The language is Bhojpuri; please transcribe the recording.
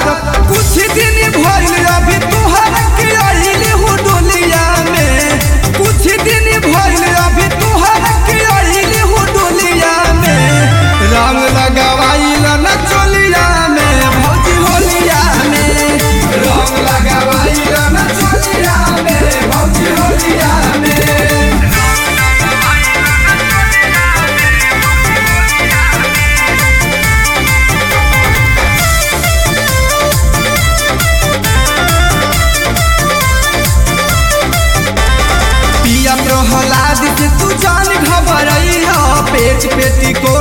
मारब कुछ दिन भइल अभी तुहर के आइल हो डोलिया में कुछ दिन भइल अभी तुहर के आइल हो डोलिया में रंग लगावाइल न चोलिया में भौजी होलिया में रंग लगावाइल न चोलिया में भौजी होलिया में पिया प्रहलाद से तू जान घबरई हो पेट पेटी को